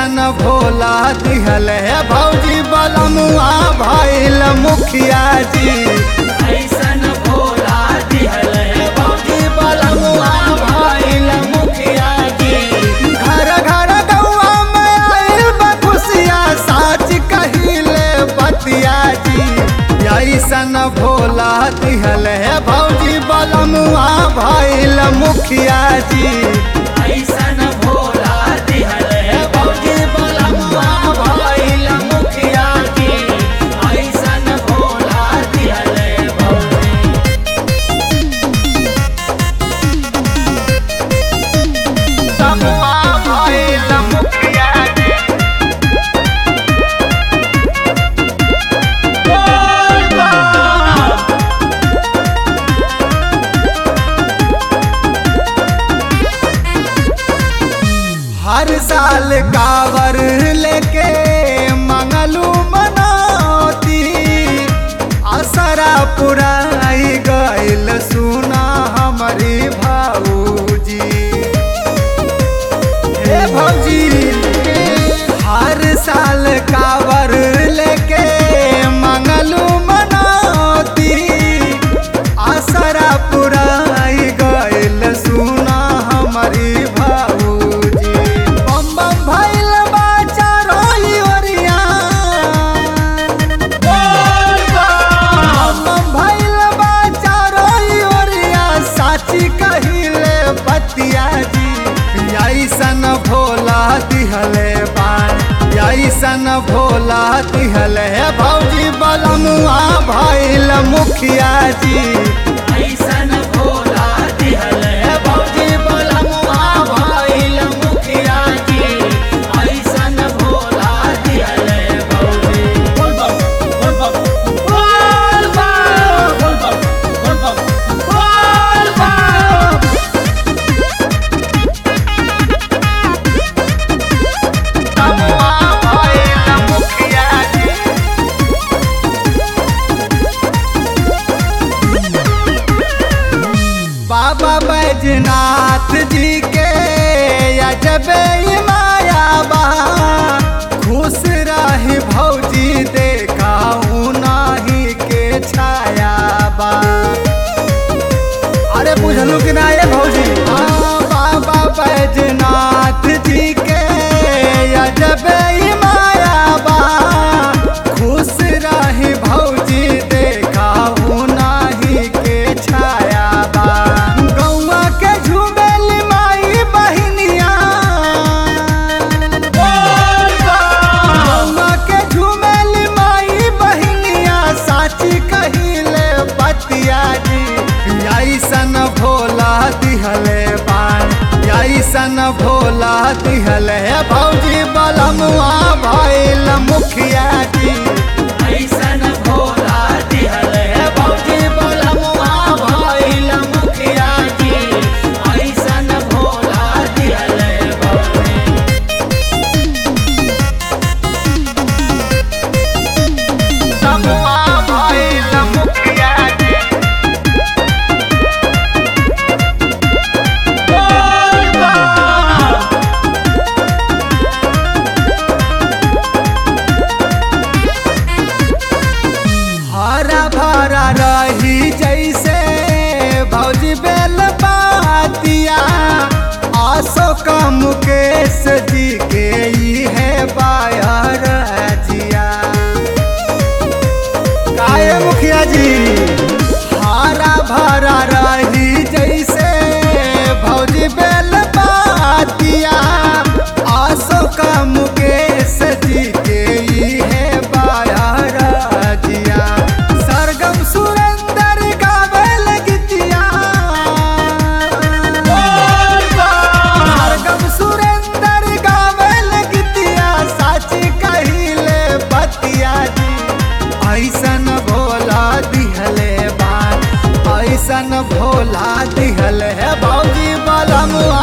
ऐसन भोला दिहल है भौजी बलमुआ भैल मुखिया जी ऐसन भोला दिहल है भौजी बलमुआ भैल मुखिया जी घर घर गौआ में आइल बा खुशिया साच कहिले बतिया जी ऐसन भोला दिहल है भौजी बलमुआ भैल मुखिया जी ऐसन भोला दिहल है भौजी बलमुआ भैल मुखिया जी ऐसन भोला दिहल है भौजी बलमुआ भैल मुखिया जी हर साल कावर लेके मंगलू मनौती असरा पुराई गइल सुना हमारी भाऊजी हे भौजी हर साल कावर लेके मंगलू मनौती आसरा पुराई गइल सुना हमारी भाऊजी बम बम भइल बाचा रोई ओरिया बम बम भइल बाचा रोई ओरिया साची कहिले बतिया जी ऐसन भोला दिहले बान ऐसन भोला दिहले भौजी बलमुआ भइल मुखिया जी ऐसन भोला दिहल है भौजी बलमुआ भइल मुखिया जी ऐसन भोला दिहल है भौजी बोल बम बोल बम बोल बम बोल बम बोल बम बोल बम बलमुआ भइल मुखिया जी बाबा बैजनाथ जी के अजबे माया बा खुश रही भौजी देखाऊ नाही के छाया बा अरे बुझलू कि ना ये भौजी हाँ बाबा बैजनाथ जी के अजबे माया बा खुश रही भौजी देखाऊ नाही के छाया बा गौआ के झुमेल माई बहिनिया गौआ के झुमेल माई बहिनिया साची कहिले बतिया जी ऐसन भोला दिहले बान ऐसन भोला दिहले भौजी बलमुआ भइल मुखिया जी ऐसन भोला दिहल है भौजी बलमुआ भइल मुखिया जी ऐसन भोला दिहल है भौजी बलमुआ भइल मुखिया जी हरा भरा रही जैसे भौजी बेल बातिया आसो का मुकेश जी के ई है बायर जिया काये मुखिया जी हरा भरा रही जैसे भौजी बेल बातिया आसो का मुकेश जी के ई है बायर जिया सरगम सुरेंद्र गावेल गीतिया सरगम सुरेंद्र गावेल गीतिया साची कहिले बतिया जी ऐसन भोला दिहले बान ऐसन भोला दिहले भौजी बलमुआ